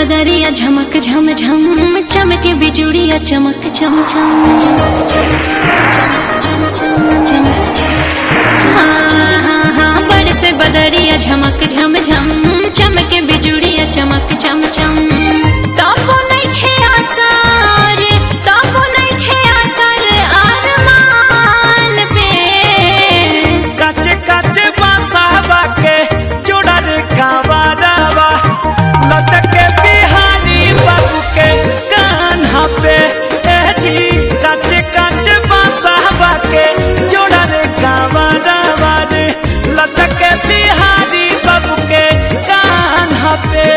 बदरिया झमक झम झम चमके बिजुड़िया चमक चम चम हाँ हाँ हाँ बरस बदरिया झमक झम झम चमके बिजुड़िया चमक चम चम तबो नइखे आसार तबो नइखे आसार अरमान पे काचे काचे बासावा के जुड़ल कावरवा लचके बिहारी बाबू के कान्हा पे ए जी काचे काचे बासावा के जुड़ल कावरवा रे लचके बिहारी बाबू के कान्हा पे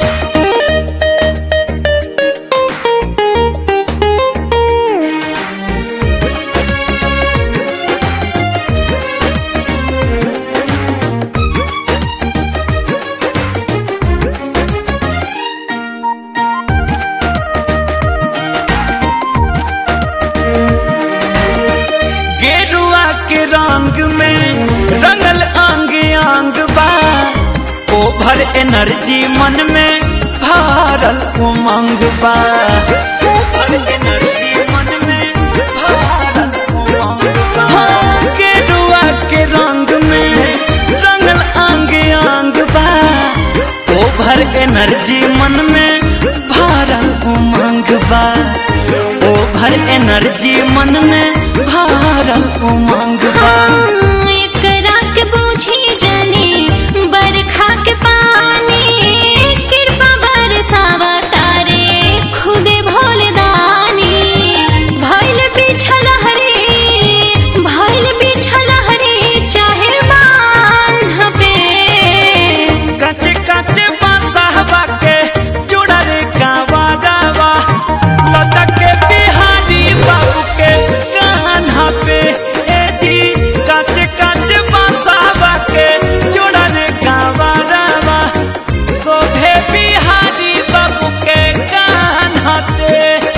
गेरुआ के रंग में रंगल अंग अंग बा ओभर एनर्जी मन में भरल उमंग बा ओभर एनर्जी मन में भरल उमंग बा हाँ, गेरुआ के रंग में रंगल अंग अंग बा ओभर एनर्जी मन में भरल उमंग बा ओभर एनर्जी मन में भरल उमंग बा हाँ, एकरा के बूझी जानी बरखा के पानी कृपा बरसावा तारे खुदे भोलदानी भइल बिछल हरी भइल बिछल हरी चाहे बांध पे कचे कचे बासाहबा के जुड़ल कावरवा लचके बिहारी बाबू के कान्हा पे ए जी कचे कचे बासाहबा के जुड़ल कावरवा शोभे बिहारी बाबू के कान्हा पे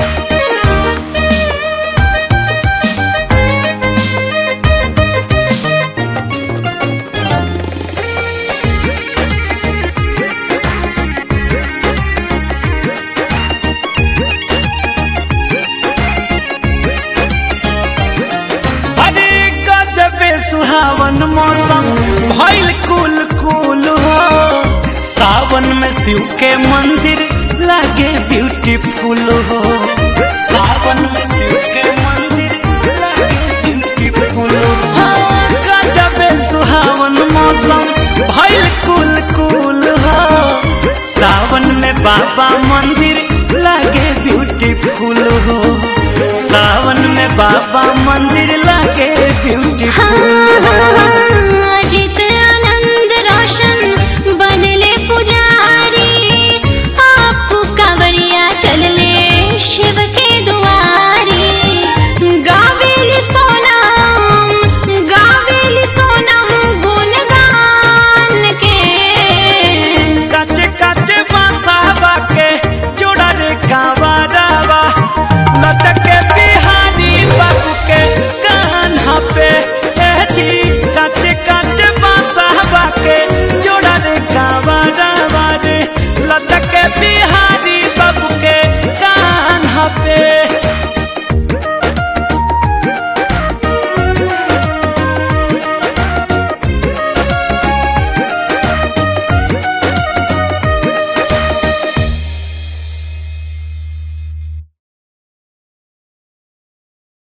अरे गजबे सुहावन मौसम भइल कुल कुल हो सावन में शिव के मंदिर लागे ब्यूटीफुल हो सावन में शिव के मंदिर लागे ब्यूटीफुल हो गजबे सुहावन मौसम भइल कुल कुल हो सावन में बाबा मंदिर लागे ब्यूटीफुल हो सावन में बाबा मंदिर लागे ब्यूटीफुल हाँ, हाँ, हाँ,